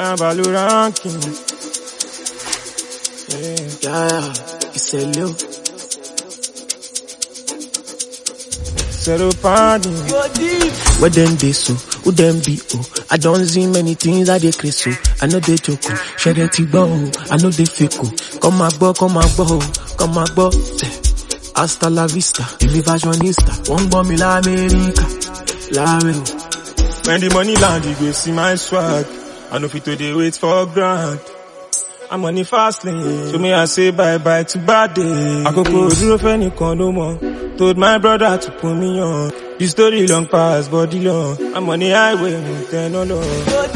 Abalu ranking. Yeah. Yeah, ìṣẹ̀lẹ̀ o. Zero pounding. Where them dey so, who them be oh. I don't see many things I dey crazy so. I know they joke oh. Ṣẹ̀rẹ̀ ti gbọ́ oh. I know they fake oh. Come máa gbọ́, come máa gbọ́ oh. Come máa gbọ́. Eh. Hasta la vista, èmi fashionista. Wọ́n ń gbọ́ mi l'Amẹ́ríkà. Láàrẹ̀ o. When the money land, you go see my swag. I know fit to dey wait for grand. I'm on the fast lane. So me I say bye bye to bad day. Àkókò dúró fẹ́nìkan ló mọ̀. Told my brother to put me on. The story long pass body long. I'm on the highway, mo tẹ́ náà lọ.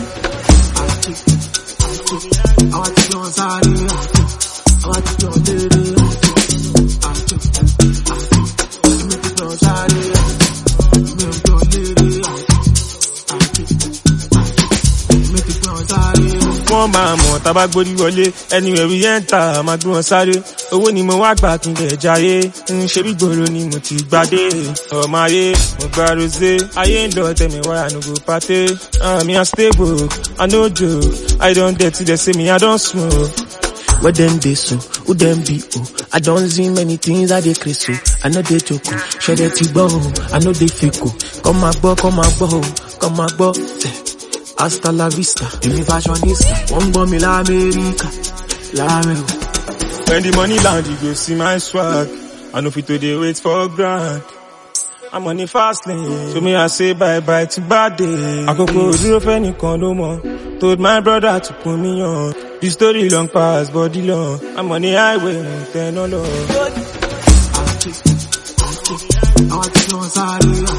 Àwa ti jọ sáré àjò. Àwa ti jọ lérè àjò. Àjò. Àjò. Èmi ti jọ sáré àjò. Èmi ò jọ lérè àjò. Àjò. Àjò. Èmi ti jọ sáré àjò. Wọ́n máa mọ̀ tábà gbórí wọlé. Anywhere we enter, máa gbé wọn sáré. Owó ni mo wá gbà kí n lè jayé. Ń ṣe bí gbòòrò ni mo ti gbadé. Ọmọ ayé, mo gba rosé. Ayé ń lọ tẹ̀mí wáyà no go pàté. Àmì I stable, I no joke. I don dirty, they say me I don smoke. Where them dey so, who them be oh. I don't see many things I dey crazy so. I know they joke oh. Ṣẹ̀rẹ̀ ti gbọ́ oh. I know they fake oh. Come máa gbọ́, come máa gbọ́ oh. Come máa gbọ́. Eh. Hasta la vista, èmi fashionista. Wọ́n ń gbọ́ mi l'Amẹ́ríkà. Láàrẹ̀ o. When the money land, you go see my swag. I know fit to dey wait for grand. I'm on the fast lane. So me I say bye bye to bad day. Àkókò dúró fẹ́nìkan ló mọ̀. Told my brother to put me on. The story long pass body long. I'm on the highway, mo tẹ́ náà lọ. Àjò. Àjò. Àwa ti jọ sáré àjò.